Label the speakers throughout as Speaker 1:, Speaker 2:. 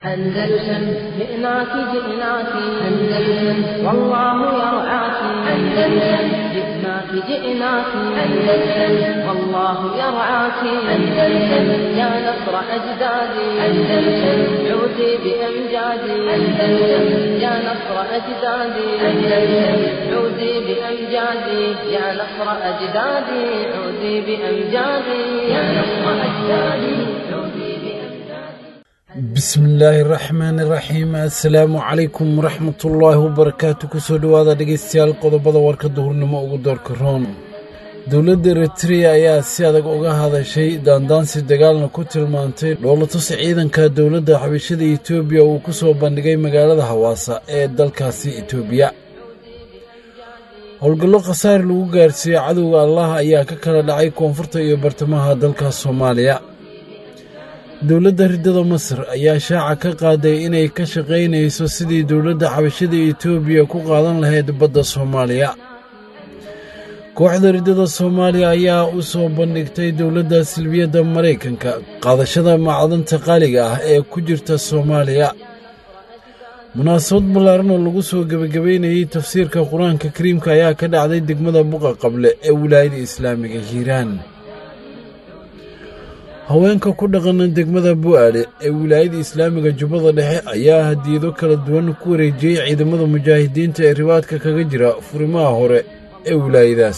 Speaker 1: أندلسن جئناك جئناك أندلسن والله يرعاك أندلسن جئناك جئناك أندلسن والله يرعاك أندلسن يا نصر أجدادي أندلسن عودي بأمجادي أندلسن يا نصر أجدادي أندلسن عودي بأمجادي يا نصر أجدادي عودي بأمجادي يا نصر أجدادي عودي بأمجادي
Speaker 2: bismillaahi raxmaani raxiim assalaamu calaykum waraxmatullaahi wabarakaatu kusoo dhowaada dhegaystayaal qodobada warka duhurnimo ugu doorka roon dowladda eritreya ayaa si adag uga hadashay daandaansi dagaalna ku tilmaantay dhoolatus ciidanka dowladda xabashada etoobiya uu ku soo bandhigay magaalada hawaasa ee dalkaasi etoobiya howlgallo khasaar lagu gaarsiiyey cadowga allah ayaa ka kala dhacay koonfurta iyo bartamaha dalka soomaaliya dowladda riddada masar ayaa shaaca ka qaaday inay ka shaqaynayso sidii dowladda xabashada etoobiya ku qaadan lahayd badda soomaaliya kooxda riddada soomaaliya ayaa u soo bandhigtay dowladda silbiyadda maraykanka qaadashada macdanta qaaliga ah ee ku jirta soomaaliya munaasabad ballaaran oo lagu soo gebagabaynayey tafsiirka qur-aanka kariimka ayaa ka dhacday degmada buqa qable ee wilaayada islaamiga hiiraan haweenka ku dhaqana degmada bu'aale ee wilaayada islaamiga jubbada dhexe ayaa hadiyado kala duwan ku wareejiyey ciidamada mujaahidiinta ee ribaadka kaga jira furimaha hore ee wilaayadaas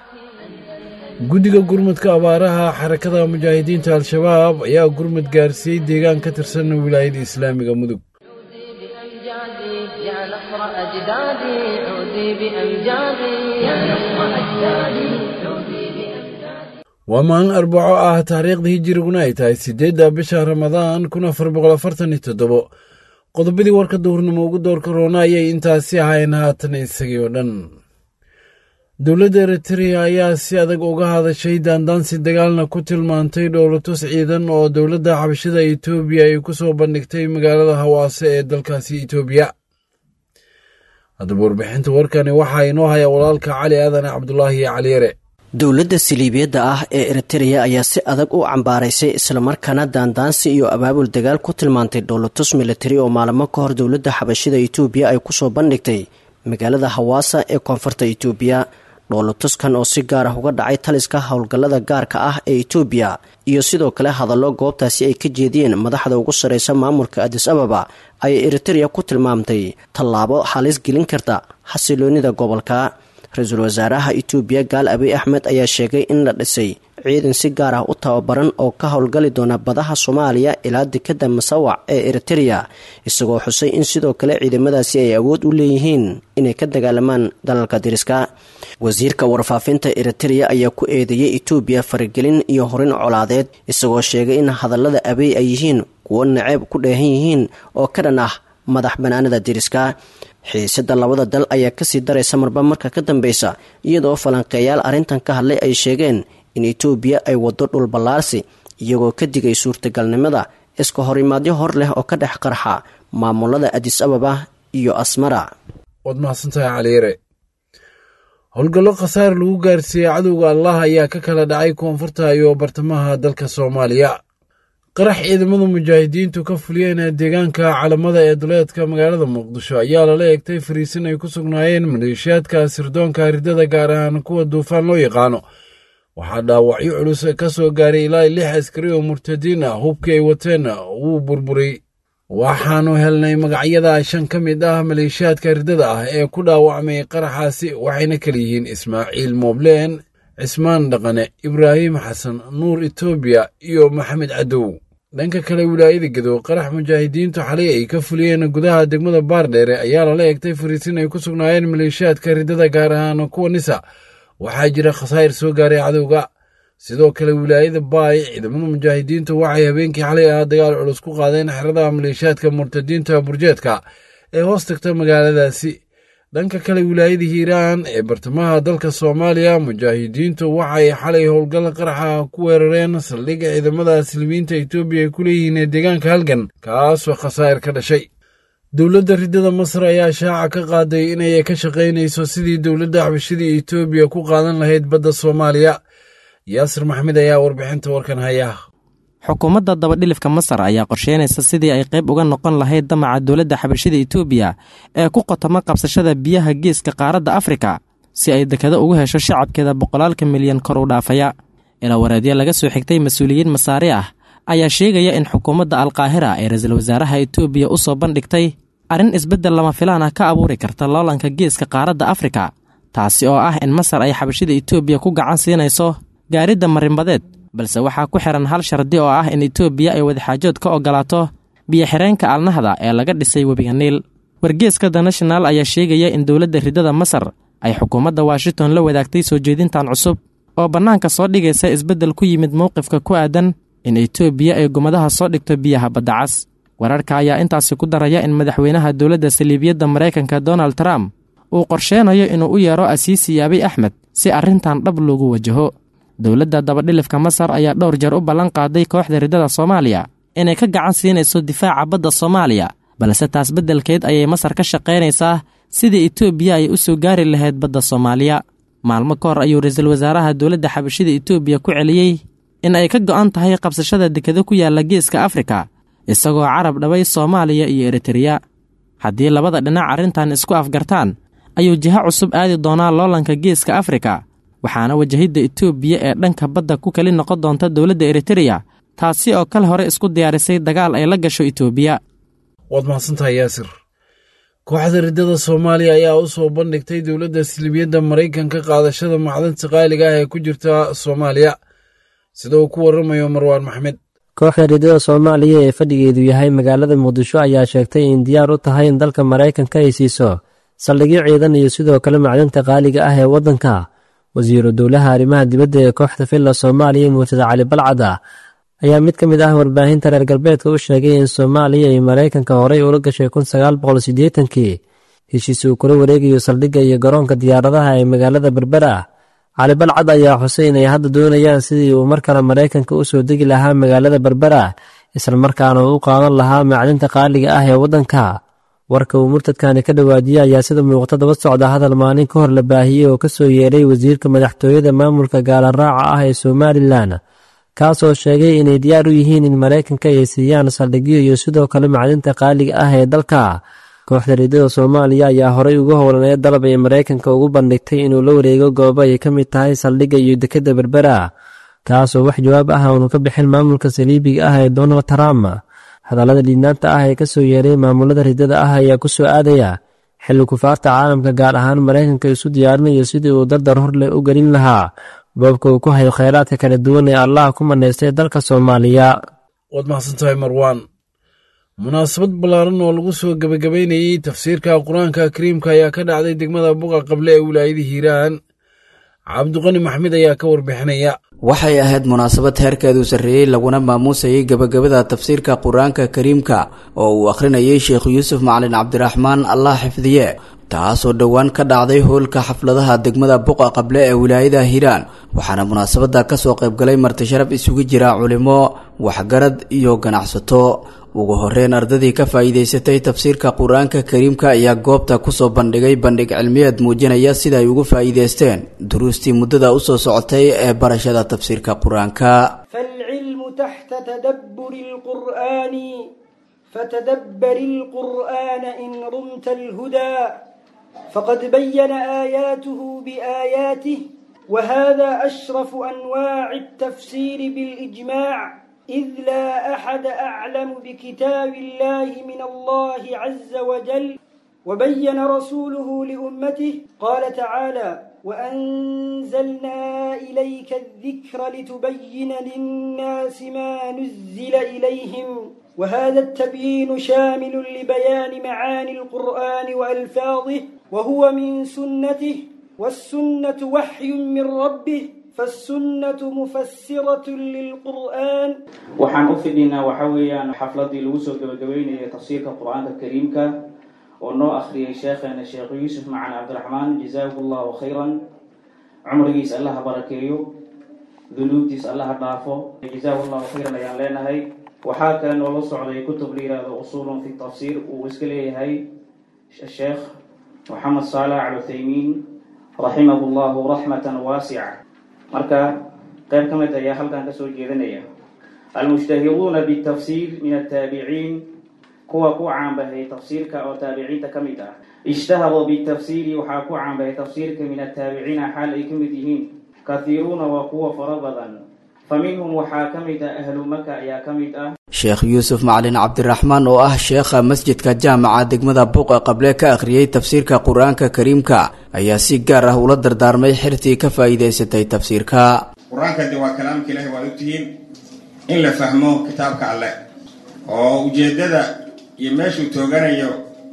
Speaker 2: guddiga gurmadka abaaraha xarakada mujaahidiinta al-shabaab ayaa gurmad gaarsiiyey deegaan ka tirsan wilaayada islaamiga mudug
Speaker 1: بأمجادي يا نصر أجدادي عودي بأمجادي يا نصر أجدادي عودي بأمجادي
Speaker 2: waa maalin arbaco ah taariikhda hijiriguna ay tahay siddeedda bisha ramadaan kun afar boqol afartan iyo toddobo qodobadii warka duhurnimo ugu doorka roona ayay intaasi ahayn haatan isagii oo dhan dowladda eritreya ayaa si adag uga hadashay daandaansi dagaalna ku tilmaantay dhowlatus ciidan oo dowladda xabashada etoobiya ay ku soo bandhigtay magaalada hawaase ee dalkaasi etoobiya haddaba warbixinta warkani waxaa inoo haya walaalka cali aadan cabdulaahi cali yare
Speaker 3: dowladda siliibiyadda ah ee eritreya ayaa si adag u cambaaraysay islamarkaana daandaansi iyo abaabul dagaal ku tilmaantay dhowlatus militari oo maalmo ka hor dowladda xabashida etoobiya ay kusoo bandhigtay magaalada hawaasa ee koonfurta etoobiya dhowlatuskan oo si gaar ah uga dhacay taliska howlgallada gaarka ah ee etoobiya iyo sidoo kale hadallo goobtaasi ay ka jeediyeen madaxda ugu sarreysa maamulka adis ababa ayay eritreya ku tilmaamtay tallaabo halis gelin karta xasiloonida gobolka ra-iisul wasaaraha etoobiya gaal abiy axmed ayaa sheegay in la dhisay ciidan si gaar ah u tababaran oo ka howlgali doona badaha soomaaliya ilaa dekadda masawac ee eritreya isagoo xusay in sidoo kale ciidamadaasi ay awood u leeyihiin inay ka dagaalamaan dalalka diriska wasiirka warfaafinta eritreya ayaa ku eedeeyey etoobiya faragelin iyo horin colaadeed isagoo sheegay in hadallada abiy ay yihiin kuwo naceeb ku dheehan yihiin oo ka dhan ah madax banaanada diriska xiisada labada dal ayaa kasii daraysa marba marka ka dambeysa iyadoo falanqeeyaal arrintan ka hadlay ay sheegeen in etoobiya ay wado dhul ballaarsi iyagoo ka digay suurtagalnimada iska horimaadyo hor leh oo ka dhex qarxa maamulada adis ababa iyo asmara
Speaker 2: waad mahadsantahay caliyare howlgallo khasaar lagu gaarsiiyey cadowga allah ayaa ka kala dhacay koonfurta iyo bartamaha dalka soomaaliya qarax ciidamada mujaahidiintu ka fuliyeen deegaanka calamada ee duleedka magaalada muqdisho ayaa lala eegtay fariisin ay ku sugnaayeen maleeshiyaadka sirdoonka riddada gaar ahaan kuwa duufaan loo yaqaano waxaa dhaawacyo culus ka soo gaaray ilaa lix askari oo murtadiin ah hubkii ay wateen wuu burburay waxaannu helnay magacyada shan ka mid ah maleeshiyaadka riddada ah ee ku dhaawacmay qaraxaasi waxayna kala yihiin ismaaciil moobleen cismaan dhaqane ibraahim xasan nuur etoobiya iyo maxamed cadow dhanka kale wilaayada gedow qarax mujaahidiintu xalay ay ka fuliyeen gudaha degmada baardheere ayaa lala egtay fariisin ay ku sugnaayeen maleeshiyaadka riddada gaar ahaan kuwa nisa waxaa jira khasaa'ir soo gaaray cadowga sidoo kale wilaayada baay ciidamada mujaahidiintu waxay habeenkii xalay ah dagaal culus ku qaadeen xeradaha maleeshiyaadka murtadiinta burjeedka ee hoos tagta magaaladaasi dhanka kale wilaayada hiiraan ee bartamaha dalka soomaaliya mujaahidiintu waxay xalay howlgal qaraxa ku weerareen saldhigga ciidamada silmiinta etoobiya ay ku leeyihiin ee deegaanka halgan kaasoo khasaa'ir ka dhashay dowladda riddada masar ayaa shaaca ka qaaday inay ka shaqaynayso sidii dowladda xabashadii etoobiya ku qaadan lahayd badda soomaaliya yaasir maxmed ayaa warbixinta warkan haya
Speaker 4: xukuumadda dabadhilifka masar ayaa qorsheynaysa sidii ay qayb uga noqon lahayd damaca dowladda xabashida etoobiya ee ku qotoma qabsashada biyaha geeska qaaradda afrika si ay dekado ugu hesho shacabkeeda boqolaalka milyan kor u dhaafaya ilaa wareedyo laga soo xigtay mas-uuliyiin masaari ah ayaa sheegaya in xukuumadda alkaahira ee ra-iisul wasaaraha etoobiya u soo bandhigtay arrin isbeddel lama filaan ah ka abuuri karta loolanka geeska qaaradda afrika taasi oo ah in masar ay xabashida etoobiya ku gacan siinayso gaaridda marinbadeed balse waxaa ku xihan hal shardi oo ah in etoobiya ay wadaxaajood ka ogolaato biyo-xireenka alnahda ee laga dhisay webiga niil wargeeska the national ayaa sheegaya in dowladda ridada masar ay xukuumadda washington la wadaagtay soo jeedintan cusub oo bannaanka soo dhigaysa isbeddel ku yimid mowqifka ku aadan in etoobiya ay gumadaha soo dhigto biyaha badda cas wararka ayaa intaasi ku daraya in madaxweynaha dowladda saliibiyadda maraykanka donald trump uu qorsheenayo inuu u yeero asiisi abiy axmed si arrintan dhab loogu wajaho dowladda dabadhilifka masar ayaa dhowr jeer u ballan qaaday kooxda riddada soomaaliya inay ka gacan siinayso difaaca badda soomaaliya balse taas beddelkeed ayay masar ka shaqaynaysaa sidii etoobiya ay u soo gaari lahayd badda soomaaliya maalmo ka hor ayuu ra-iisul wasaaraha dowladda xabashida etoobiya ku celiyey in ay ka go'an tahay qabsashada dekado ku yaalla geeska afrika isagoo carab dhabay soomaaliya iyo eritreya haddii labada dhinac arrintan isku afgartaan ayuu jiho cusub aadi doonaa loolanka geeska afrika waxaana wajahidda etoobiya ee dhanka badda ku keli noqon doonta dowladda eritreya taasi oo kale hore isku diyaarisay dagaal ay la gasho etoobiya
Speaker 2: waad mahadsantahay yaasir kooxda riddada soomaaliya ayaa u soo bandhigtay dowladda silibiyadda maraykanka qaadashada macdanta qaaliga ah ee ku jirta soomaaliya sida uu ku warramayo marwaan maxmed
Speaker 5: kooxda riddada soomaaliya ee fadhigeedu yahay magaalada muqdisho ayaa sheegtay in diyaar u tahay in dalka maraykanka ay siiso saldhigyo ciidan iyo sidoo kale macdanta qaaliga ah ee waddanka wasiiru dowlaha arrimaha dibadda ee kooxda villa soomaaliya muurtada cali balcada ayaa mid ka mid ah warbaahinta reer galbeedka u sheegay in soomaaliya iyo maraykanka horey ula gashay kun sagaal boqol siddeetankii heshiis uu kula wareegayo saldhigga iyo garoonka diyaaradaha ee magaalada berbera cali balcad ayaa xusay inay hadda doonayaan sidii uu mar kale maraykanka u soo degi lahaa magaalada berbera islamarkaana uu u qaadan lahaa macdinta qaaliga ah ee waddanka warka uu murtadkani ka dhawaajiyey ayaa sida muuqata daba socda hadal maalin ka hor la baahiyey oo ka soo yeedhay wasiirka madaxtooyada maamulka gaalaraaca ah ee somalilan kaasoo sheegay inay diyaar u yihiin in maraykanka ay siiyaan saldhigyo iyo sidoo kale macdinta qaaliga ah ee dalka kooxda riidada soomaaliya ayaa horey uga howlaneed dalab ay maraykanka ugu bandhigtay inuu la wareego goobo ay ka mid tahay saldhigga iyo dekedda berbera kaasoo wax jawaab ah aanu ka bixin maamulka saliibiga ah ee donald trump hadallada dhiidnaanta ah ee ka soo yeeray maamulada riddada ah ayaa ku soo aadaya xilli kufaarta caalamka gaar ahaan maraykanka isu diyaarinayo sidii uu dardar hor leh u gelin lahaa boobka uu ku hayo khayraadka kala duwan ee allah ku manaystay dalka soomaaliya
Speaker 2: waad mahadsantahay marwaan munaasabad ballaaran oo lagu soo gebagabaynayey tafsiirka qur-aanka kariimka ayaa ka dhacday degmada buqa qable ee wilaayada hiiraan cabdiqani maxmed ayaa ka warbixinaya
Speaker 6: waxay ahayd munaasabad heerkeedu sarreeyey laguna maamuusayay gebagabada tafsiirka qur-aanka kariimka oo uu akhrinayay sheekh yuusuf macalin cabdiraxmaan allah xifdiye taasoo dhowaan ka dhacday hoolka xafladaha degmada buqa qable ee wilaayada hiiraan waxaana munaasabada kasoo qaybgalay martisharaf isugu jira culimo waxgarad iyo ganacsato ugu horeyn ardadii ka faa'iidaysatay tafsiirka qur-aanka kariimka ayaa goobta kusoo bandhigay bandhig cilmiyeed muujinaya sida ay ugu faa'iidaysteen duruustii muddada usoo socotay ee barashada tafsiirka qur-aanka
Speaker 7: فالعلم تحت تدبر القرآن فتدبر القرآن إن رمت الهدى فقد بين آياته بآياته وهذا أشرف أنواع التفسير بالإجماع إذ لا أحد أعلم بكتاب الله من الله عز وجل وبين رسوله لأمته قال تعالى وأنزلنا إليك الذكر لتبين للناس ما نزل إليهم وهذا التبيين شامل لبيان معاني القرآن وألفاظه وهو من سنته والسنة وحي من ربه فالسنة مفسرة للقرآن
Speaker 8: waxaan u fidhinaa waxa weeyaan xafladii lagu soo gabagabeynayay tafsiirka qur-aanka kariimka oo noo akhriyay sheekheena sheekh yuusuf macan cabdiraxmaan jazaahu llahu khayran cumrigiis allaha barakeeyo dunuubtiis allaha dhaafo jazaahu llahu khayran ayaan leenahay waxaa kale noola socday kutub la yihahdo usuulun fi tafsiir uu iska leeyahay sheekh moxamed saalax al uthaymiin raximahu llahu raxmatan waasica marka qayb ka mid ayaa halkan kasoo jeedinaya almushtahiruuna bitafsiir min ataabiciin kuwa ku caanbahay tafsiirka oo taabiciinta ka mid ah ishtaharuu bitafsiiri waxaa ku caanbahay tafsiirka min ataabiciina xaal ay ka mid yihiin kathiiruuna waa kuwa fara badan fa minhum waxaa ka mid ah ahlu maka ayaa ka mid ah
Speaker 6: sheekh yuusuf macalin cabdiraxmaan oo ah sheekha masjidka jaamaca degmada buuqa qable ka akhriyey tafsiirka qur-aanka kariimka ayaa si gaar ah ula dardaarmay xirtii ka faa'iidaysatay tafsiirka
Speaker 9: qur-aanka de waa kalaamka ilaahi waad ogtihiin in la fahmo kitaabka alleh oo ujeeddada iyo meeshuu tooganayo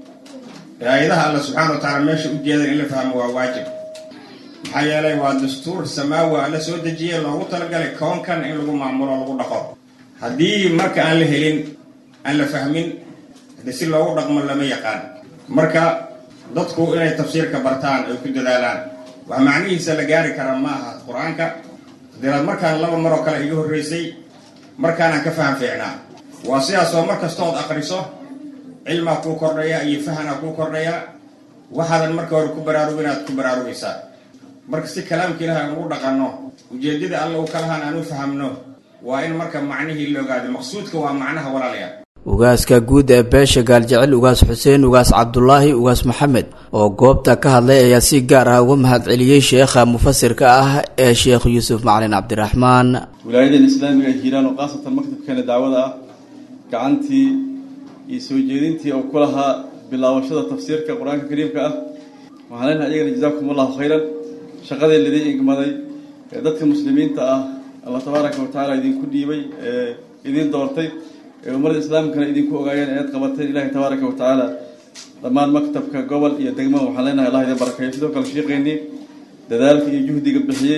Speaker 9: aayadaha alla subxaana wa tacaala meesha ujeedan in la fahmo waa waajib maxaa yeelay waa dastuur samaawi alla soo dejiye loogu talagalay koonkan in lagu maamulo lagu dhaqo haddii marka aan la helin aan la fahmin de si loogu dhaqmo lama yaqaan marka dadku inay tafsiirka bartaan ay ku dadaalaan wax macnihiisa la gaari kara ma aha qur-aanka deeraad markaan laba maroo kale iga horreysay markaanaan ka faham fiicnaa waa sidaas oo mar kastood aqriso cilmaa kuu kordhaya iyo fahanaa kuu kordhaya waxaadan marka hore ku baraarugin aad ku baraarugaysaa marka si kalaamka ilaah aan ugu dhaqanno ujeeddada alla uu ka lahaan aan u fahamno waa in marka macnihii la ogaado maqsuudka waa macnaha walaalaya
Speaker 6: ugaaska guud ee beesha gaaljecel ugaas xuseen ugaas cabdulaahi ugaas maxamed oo goobta ka hadlay ayaa si gaar ah uga mahadceliyey sheekha mufasirka ah ee sheekh yuusuf macalin cabdiraxmaan
Speaker 10: wilaayadan islaamiga hiiraan oo khaasatan maktabkeena dacwada ah gacantii iyo soo jeedintii oo ku lahaa bilaabashada tafsiirka qur-aanka kariimka ah waxaan leenahay iyagana jazaakum allahu khayran shaqadii lidin igmaday ee dadka muslimiinta ah allah tabaaraka wa tacaala idinku dhiibay ee idin doortay ee ummadda islaamkana idinku ogaayeen eed qabateen ilahi tabaaraka wa tacaala dhammaan maktabka gobol iyo degmo waxaan leenahay allah idin barakeeyo sidoo kale sheeqeynii dadaalka iyo juhdiga bixiyey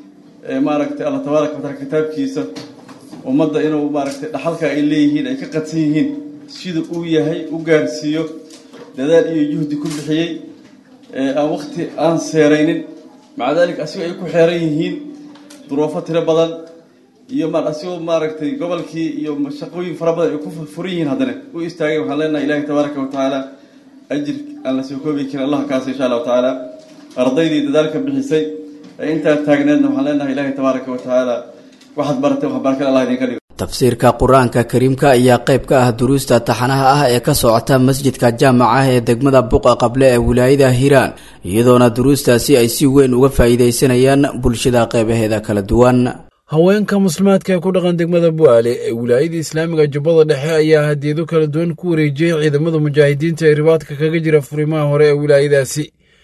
Speaker 10: ee maaragtay allah tabaaraka wa taala kitaabkiisa ummadda inuu maaragtay dhaxalka ay leeyihiin ay ka qadsan yihiin sida uu yahay u gaarsiiyo dadaal iyo juhdi ku bixiyey ee aan wakti aan seeraynin maca daalika asigoo ay ku xeeran yihiin duruufo tiro badan iyo ma asigoo maaragtay gobolkii iyo shaqooyin fara badan ay ku furan yihiin haddana u istaagay waxaan leenahay ilahi tabaaraka wa tacaala ajir aan la soo koobi karin allah kaasa insha allahu tacaala ardaydii dadaalka bixisay ee intaa taagneedna waxaan leenahay ilahi tabaaraka wa tacaala waxaad baratay wax barkale allah idinka dhigo
Speaker 6: tafsiirka qur-aanka kariimka ayaa qayb ka ah duruusta taxanaha ah ee ka socota masjidka jaamaca ee degmada buqa qable ee wilaayada hiiraan iyadoona duruustaasi ay si weyn uga faa'iidaysanayaan bulshada qeybaheeda kala duwan
Speaker 2: haweenka muslimaadka ee ku dhaqan degmada bu'aale ee wilaayada islaamiga jubbada dhexe ayaa hadiyado kala duwan ku wareejiyey ciidamada mujaahidiinta ee ribaadka kaga jira furimaha hore ee wilaayadaasi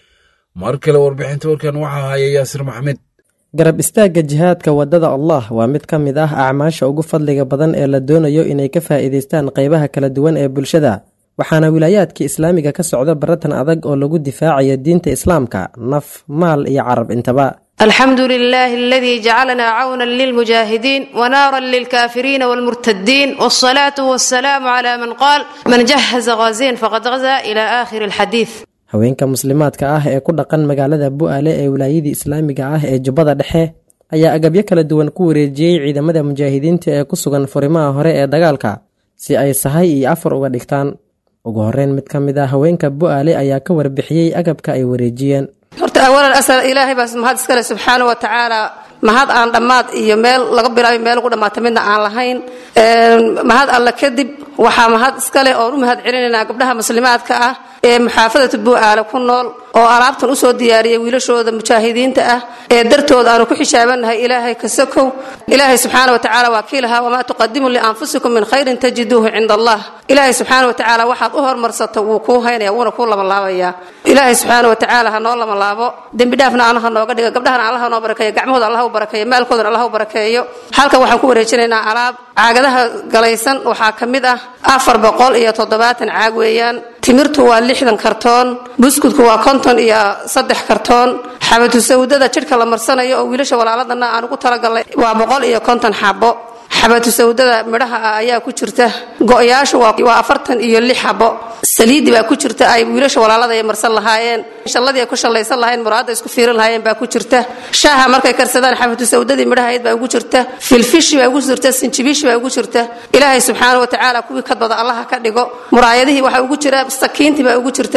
Speaker 2: mar kale warbixinta warkan waxaa haya yaasir maxmed
Speaker 11: garab istaagga jihaadka waddada allah waa mid ka mid ah acmaasha ugu fadliga badan ee la doonayo inay ka faa'iidaystaan qaybaha kala duwan ee bulshada waxaana wilaayaadka islaamiga ka socda baratan adag oo lagu difaacayo diinta islaamka naf maal iyo carab intaba
Speaker 12: الحمد لله الذي جعلنا عونا للمجاهدين ونارا للكافرين والمرتدين والصلاة والسلام على من قال من جهز غازين فقد غزا إلى آخر الحديث
Speaker 11: haweenka muslimaadka ah ee ku dhaqan magaalada bu'aale ee wilaayadii islaamiga ah ee jubbada dhexe ayaa agabyo kala duwan ku wareejiyey ciidamada mujaahidiinta ee ku sugan furimaha hore ee dagaalka si ay sahay iyo afar uga dhigtaan ugu horeyn mid ka mid ah haweenka bu'aale ayaa ka warbixiyey agabka ay wareejiyeen
Speaker 12: horta awalan asal ilaahay baa mahad iskale subxaana wa tacaala mahad aan dhammaad iyo meel laga bilaayo meel ugu dhammaata midna aan lahayn mahad alle kadib waxaa mahad iskale oon u mahad celinaynaa gabdhaha muslimaadka ah ee muxaafadatu buu'aale ku nool oo alaabtan usoo diyaariyay wiilashooda mujaahidiinta ah ee dartooda aanu ku xishaabannahay ilaahay kasakow ilaahay subxaana wa tacaala waa kii lahaa wamaa tuqadimu lianfusikum min khayrin tajiduuhu cinda allah ilaahay subxaana wa tacaala waxaad u hormarsato wuu kuu haynaya wuuna kuu labanlaabayaa ilaahay subxaana wa tacaala ha noo labanlaabo dembi dhaafna alla ha nooga dhiga gabdhahana allah ha noo barakeeyo gacmahooda allah u barakeeyo maalkoodana allah u barakeeyo halkan waxaan ku wareejinaynaa alaab caagadaha galaysan waxaa ka mid ah afar boqol iyo toddobaatan caag weeyaan timirtu waa lixdan kartoon buskudku waa konton iyo saddex kartoon xabatu sawdada jidhka la marsanayo oo wiilasha walaaladana aan ugu talagalnay waa boqol iyo konton xabo xabatu sawdada midhaha ah ayaa ku jirta go-yaashu waa afartan iyo lix xabo saliidi baa ku jirta ay wiilasha walaalada ay marsan lahaayeen shalladii ay ku shallaysan lahayn muraadda isku fiirin lahaayeen baa ku jirta shaaha markay karsadaan xabatu sawdadii midhahayd baa ugu jirta filfishi baa ugu jirta sinjibiishi baa ugu jirta ilaahay subxaana wa tacaala kuwii kadbada allaha ka dhigo muraayadihii waxaa ugu jira sakiintii baa ugu jirta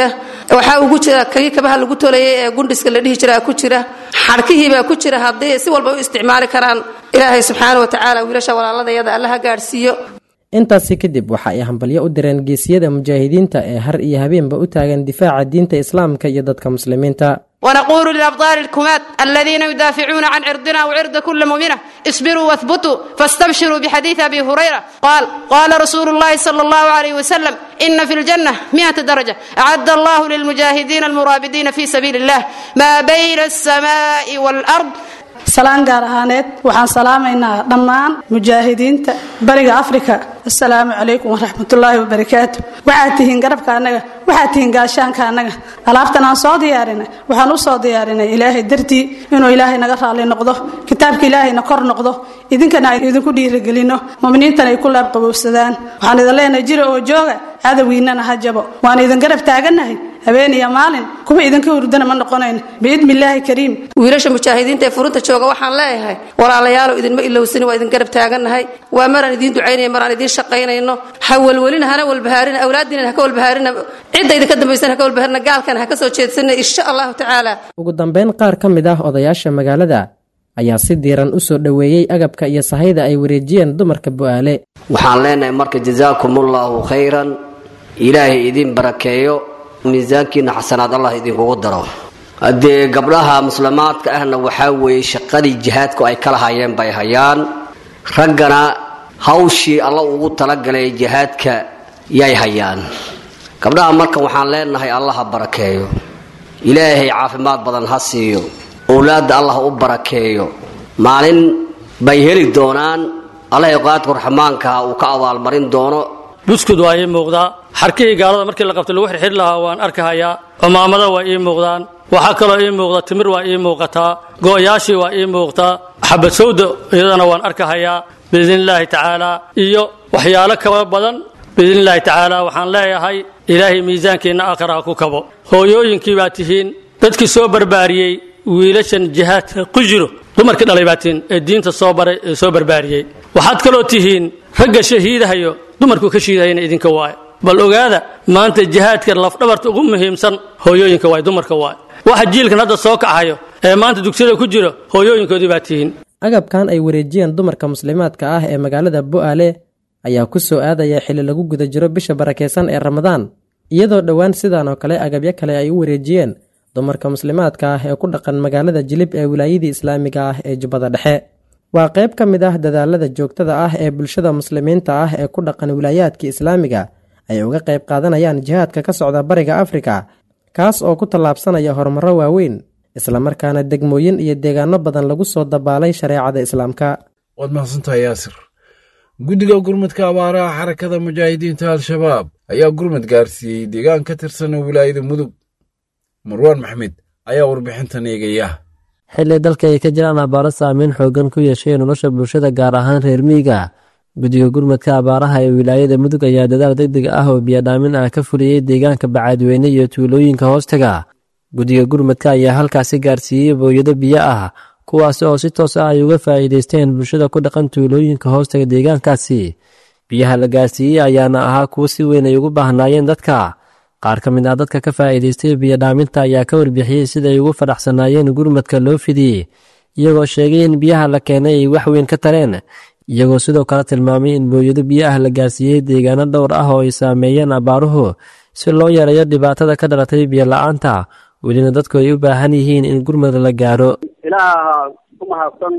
Speaker 12: waxaa ugu jira kii kabaha lagu tolayay ee gundhiska la dhihi jiraa ku jira xadhkihiibaa ku jira haddii si walba u isticmaali karaan ilaahay subxaana wa tacaala wiilasha walaaladayada allaha gaadhsiiyo
Speaker 11: intaasi kadib waxa ay hambalyo u direen geesiyada mujaahidiinta ee har iyo habeenba u taagan difaaca diinta islaamka iyo dadka muslimiinta
Speaker 13: ونقول للأبطال الكمات الذين يدافعون عن عرضنا وعرض كل مؤمنة اصبروا واثبتوا فاستبشروا بحديث أبي هريرة قال قال رسول الله صلى الله عليه وسلم إن في الجنة مئة درجة أعد الله للمجاهدين المرابدين في سبيل الله ما بين السماء والأرض
Speaker 14: salaan gaar ahaaneed waxaan salaamaynaa dhammaan mujaahidiinta bariga afrika assalaamu calaykum waraxmatullaahi wabarakaatu waxaad tihiin garabka annaga waxaad tihiin gaashaanka annaga alaabtan aan soo diyaarinay waxaan u soo diyaarinay ilaahay dartii inuu ilaahay naga raalli noqdo kitaabka ilaahayna kor noqdo idinkana ay idinku dhiirigelino muminiintana ay ku laabqabowsadaan waxaan idin leenahay jira oo jooga cadowgiinana ha jabo waan idin garab taagannahay habeen iyo maalin kuwa idinka hurdana ma noqonayn biidni illaahi kariim
Speaker 12: wiilasha mujaahidiinta ee furunta jooga waxaan leeyahay walaalayaalow idinma ilowsani waa idin garab taagannahay waa maraan idiin ducaynaya maraan idiin shaqaynayno ha welwelina hana walbahaarina awlaadiina haka walbahaarina cidda idinka dambaysana haka walbahaarina gaalkana ha ka soo jeedsana insha allahu tacaala
Speaker 11: ugu dambeyn qaar ka mid ah odayaasha magaalada ayaa si diiran u soo dhoweeyey agabka iyo sahayda ay wareejiyeen dumarka bu'aale
Speaker 15: waxaan leenahay marka jasaakumullahu khayran ilaahay idin barakeeyo miisaankiina xasanaad allah idinkugu daro haddee gabdhaha muslimaadka ahna waxaa weeye shaqadii jihaadku ay kala hayeen bay hayaan raggana hawshii alla ugu talagalay jihaadka yay hayaan gabdhaha marka waxaan leenahay allaha barakeeyo ilaahay caafimaad badan ha siiyo owlaadda allah u barakeeyo maalin bay heli doonaan allahay qaadku raxmaankaha uu ka abaalmarin doono
Speaker 16: buskud waa ii muuqdaa xarkihii gaalada markii la qabtay lagu xirxiri lahaa waan arkahayaa cumaamada waa ii muuqdaan waxaa kaloo ii muuqda timir waa ii muuqataa go'yaashii waa ii muuqtaa xabad sawda iyadana waan arkahayaa biidnillaahi tacaalaa iyo waxyaalo kaba badan biidnillaahi tacaala waxaan leeyahay ilaahay miisaankiinna aakhira ha ku kabo hooyooyinkii baa tihiin dadkii soo barbaariyey wiilashan jihaadka ku jiro dumarkii dhalay baa tihiin ee diinta soo baray ee soo barbaariyey waxaad kaloo tihiin ragga shahiidahayo dumarku ka shiidahayna idinka waaye bal ogaada maanta jihaadka lafdhabarta ugu muhiimsan hooyooyinka waay dumarka waay waxa jiilkan hadda soo kacayo ee maanta dugsiyada ku jiro hooyooyinkoodii baa tihiin
Speaker 11: agabkan ay wareejiyeen dumarka muslimaadka ah ee magaalada bu'aale ayaa ku soo aadaya xilli lagu guda jiro bisha barakaysan ee ramadaan iyadoo dhowaan sidan oo kale agabyo kale ay u wareejiyeen dumarka muslimaadka ah ee ku dhaqan magaalada jilib ee wilaayadii islaamiga ah ee jubbada dhexe waa qayb ka mid ah dadaalada joogtada ah ee bulshada muslimiinta ah ee ku dhaqan wilaayaadka islaamiga ay uga qayb qaadanayaan jihaadka ka socda bariga afrika kaas oo ku tallaabsanaya horumarro waaweyn islamarkaana degmooyin iyo deegaano badan lagu soo dabaalay shareecada islaamka
Speaker 2: waad mahadsantahay yaasir guddiga gurmadka abaaraha xarakada mujaahidiinta al-shabaab ayaa gurmad gaarsiiyey deegaan ka tirsan wilaayada mudug marwaan maxmed ayaa warbixintan eegaya
Speaker 5: xilli dalka ay ka jiraan abaaro saameyn xoogan ku yeeshay nolosha bulshada gaar ahaan reer miyiga guddiga gurmadka abaaraha ee wilaayada mudug ayaa dadaal degdeg ah oo biyadhaamin ah ka fuliyey deegaanka bacaadweyne iyo tuulooyinka hoostaga guddiga gurmadka ayaa halkaasi gaarsiiyey booyado biyo ah kuwaasi oo si toos ah ay uga faa'iidaysteen bulshada ku dhaqan tuulooyinka hoostaga deegaankaasi biyaha la gaarsiiyey ayaana ahaa kuwo si weyn ay ugu baahnaayeen dadka qaar ka mid ah dadka ka faa'iidaystay biyodhaaminta ayaa ka warbixiyey siday ugu fadhaxsanaayeen gurmadka loo fidiyey iyagoo sheegay in biyaha la keenay ay wax weyn ka tareen iyagoo sidoo kale tilmaamay in booyado biyo ah la gaarsiiyey deegaano dhowr ah oo ay saameeyeen abaaruhu si loo yareeyo dhibaatada ka dhalatay biyo-la-aanta welina dadku ay u baahan yihiin in gurmad la gaaro
Speaker 17: ilaaha ku mahadsan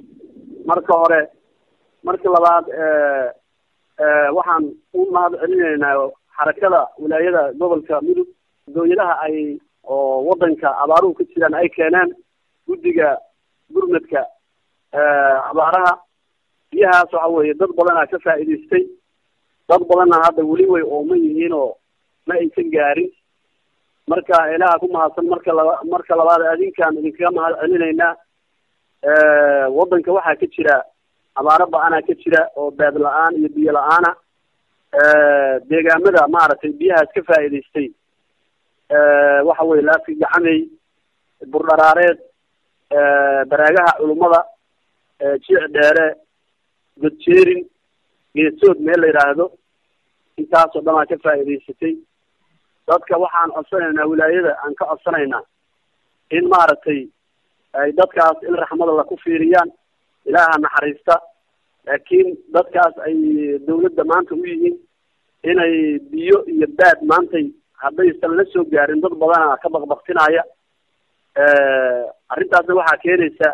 Speaker 17: marka hore marka labaad waxaan u mahad celinaynaa xarakada wilaayada gobolka mudug dooyadaha ay oo wadanka abaaruhu ka jiraan ay keeneen guddiga gurmadka abaaraha biyahaas waxa weeye dad badanaa ka faa'iidaystay dad badanna hadda weli way ooman yihiin oo ma aysan gaarin marka ilaha ku mahadsan marka laba marka labaad adinkaan idinkaga mahad celinaynaa wadanka waxaa ka jira abaaro ba-anaa ka jira oo beed la-aan iyo biyo la-aana deegaamada maaragtay biyahaas ka faa'iidaystay waxa weye laafi gacamey burdharaareed baraagaha culummada jiic dheere godjeerin geesood meel la yidhaahdo intaasoo dhanaa ka faa'iidaysatay dadka waxaan codsanaynaa wilaayada aan ka codsanaynaa in maaragtay ay dadkaas il raxmada la ku fiiriyaan ilaaha naxariista laakiin dadkaas ay dawladda maanta u yihiin inay biyo iyo baad maantay haddaysan la soo gaarin dad badana ka baqbaqtinaya arrintaasna waxaa keenaysa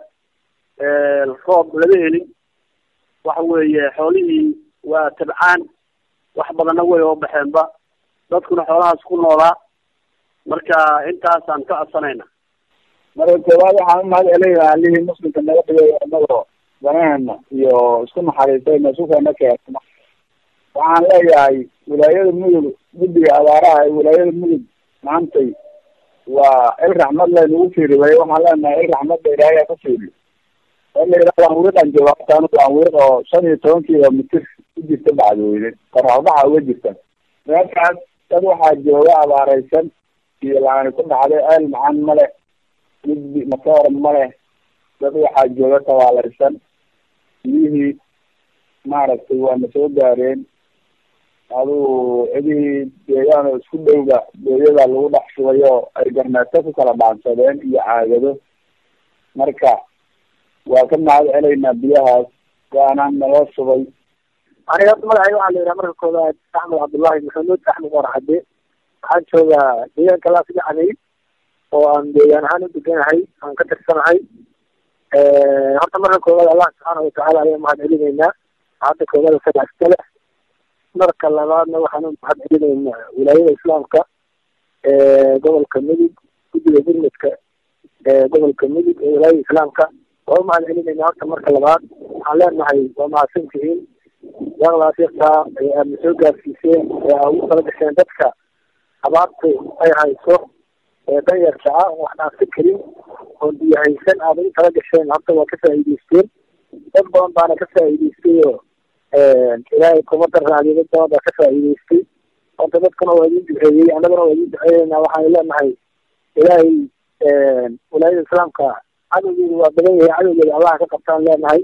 Speaker 17: roob lama helin waxa weeye xoolihii waa tabcaan wax badanna way oo baxeenba dadkuna xoolahaas ku noolaa marka intaasaan ka codsanayna
Speaker 18: marka koowaad waxaan umahad celinaynaa allihii muslimka naga dhigay inagoo danaheena iyo isku naxariistayna sukana keena waxaan leeyahay wilaayada mudug guddiga abaaraha ee wilaayada mudug maantay waa il raxmad laynagu fiiribay waxaan leenahay il raxmadda ilaahay ku fiiriyo waan wiiqan jooga hataan waan wiiq oo shan iyo toban kilomitir ku jirta bacdweyne qoraxbaxa uga jirta meeshaas dad waxaa jooga abaareysan iyo laani ku dhacday eel macaan male mid matoor male dad waxaa jooga tabaalaysan biyihii maaragtay waana soo gaareen adigu cidihii deegaan oo isku dhowga booyada lagu dhex shubay oo ay garneeto ku kala dhaansadeen iyo caagado marka waa ka mahad celaynaa biyahaas waana naloo shubay
Speaker 19: aniga horta magacay waxaa la yidhaha marka koobaad axmed cabdullahi maxamuud axmed warxade waxaan joogaa deegaanka laasgacnay oo aan deegaan ahaan u deganahay aan ka tirsanahay horta marka koobaad allah subxaana watacaala ayaan mahad celinaynaa hadda koobada sadaaskale marka labaadna waxaan u mahad celinaynaa wilaayada islaamka gobolka mudug guddiga gurmudka gobolka mudug ee wilaayada islaamka waa u mahad celinaynaa horta marka labaad waxaan leenahay waa mahadsantihiin yaqdaas yartaa ee aadna soo gaarsiiseen ee aa ugu tala gasheen dadka abaartu ay hayso ee danyarka ah oo wax dhaafsan karin oon biyo haysan aada ugu tala gasheen horta waa ka faa'iideysteen dad badan baana ka faa'iideystay oo ilaahay kuma darraadiyo dad badan baa ka faa'iideystay horta dadkuna waa idin duceeyey annaguna waa idin duceeyeynaa waxaan leenahay ilaahay wilaayada islaamka cadowgeedu waa badan yahay cadowgeeda allaha ka qabtaan leenahay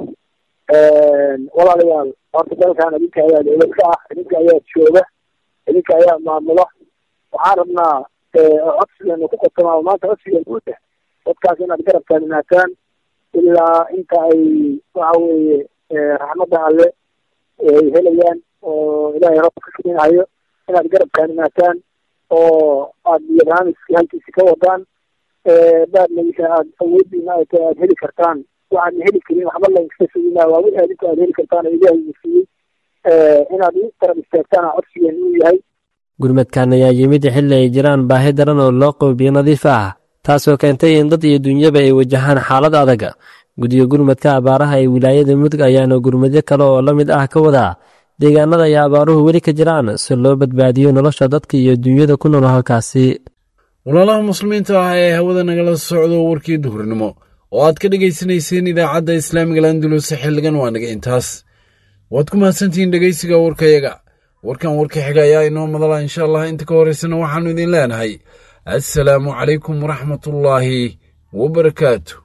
Speaker 19: walaalayaal horta dalkan idinka ayaa dowlad ka ah idinka ayaa jooga idinka ayaa maamula waxaan rabnaa codsigeenu ku qotoma maanta codsigeenu u dah dadkaas inaad garab taagnaataan ilaa inta ay waxa weeye raxmadda alle ay helayaan oo ilaahay roobka ka keenayo inaad garab taagnaataan oo aad iyo barnaamijkii halkiisi ka wadaan baadnagisa aad awoodiina ay tahay aad heli kartaan waxaadna heli karin waxba laynkaga sugina waa wixii adinku aad heli kartaan oo ilaahay uu siiyey inaad u tarab istaagtaan codsigeenu uu yahay
Speaker 5: gurmadkan ayaa yimid xilli ay jiraan baahi daran oo loo qoobiyo nadiif ah taasoo keentay in dad iyo dunyaba ay wajahaan xaalad adag guddiga gurmadka abaaraha ee wilaayada mudug ayaana gurmadyo kale oo la mid ah ka wadaa deegaanada ay abaaruhu weli ka jiraan si loo badbaadiyo nolosha dadka iyo dunyada ku nool halkaasi
Speaker 2: walaalaha muslimiinta ah ee hawada nagala socdo warkii duhurnimo oo aad ka dhegaysanayseen idaacadda islaamiga landulus xilligan waa naga intaas waad ku mahadsantihiin dhegaysiga warkayaga warkan warka xiga ayaa inoo madala insha allah inta ka horeysana waxaannu idin leenahay assalaamu calaykum waraxmatullaahi wabarakaatu